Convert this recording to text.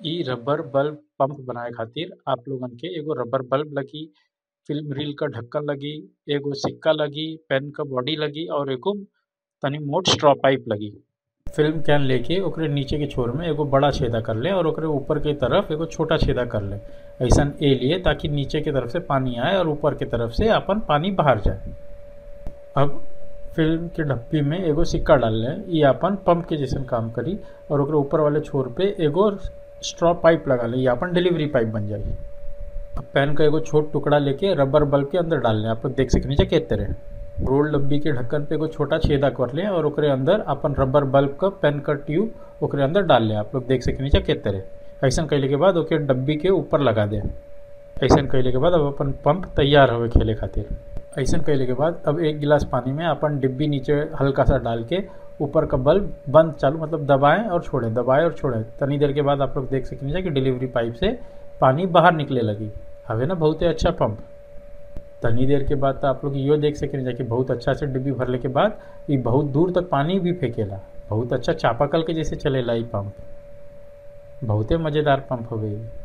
इ rubber bulb pump बनाए खातिर आप लोगन के एगो रबर बल्ब लगी फिल्म रील क ढक्कन लगी एगो सिक्का लगी पेन क बॉडी लगी और एगो तनी मोट स्ट्रॉ पाइप लगी फिल्म कैन लेके ओकरे नीचे के छोर में एगो बड़ा छेदा कर ले और ओकरे ऊपर के तरफ एगो छोटा छेदा कर ले ऐसन ए लिए ताकि नीचे के तरफ से पानी आए और ऊपर के तरफ से अपन पानी बाहर जाए अब फिल्म के डब्बी में एगो सिक्का डाल लें ये अपन पंप के जैसन काम करी और ओकरे ऊपर वाले छोर पे एगो स्ट्रॉ पाइप लगा ले ये अपन डिलीवरी पाइप बन जाई अब पेन का एगो छोट टुकड़ा लेके रबर बल्ब के अंदर डाल लें आप लोग देख सके नीचे के तरह रोल डब्बी के ढक्कन पे एगो छोटा छेदा कर लें और ओकरे अंदर अपन रबर बल्ब का पेन का ट्यूब ओकरे अंदर डाल लें आप लोग देख सके नीचे के तरह ऐसा कैले के बाद ओके डब्बी के ऊपर लगा दें ऐसा कैले के बाद अब अपन पंप तैयार होवे खेले खातिर ऐसा कैले के बाद अब एक गिलास पानी में अपन डिब्बी नीचे हल्का सा डाल के ऊपर का बल्ब बंद चालू मतलब दबाएं और छोड़ें दबाएं और छोड़ें तनी देर के बाद आप लोग देख सकेंगे कि डिलीवरी पाइप से पानी बाहर निकले लगी हवे ना बहुत ही अच्छा पंप तनी देर के बाद तो आप लोग यो देख सकेंगे कि बहुत अच्छा से डिब्बी भरले के बाद ये बहुत दूर तक पानी भी फेंकेला बहुत अच्छा चापाकल के जैसे चलेला ये पंप बहुते मज़ेदार पंप हवे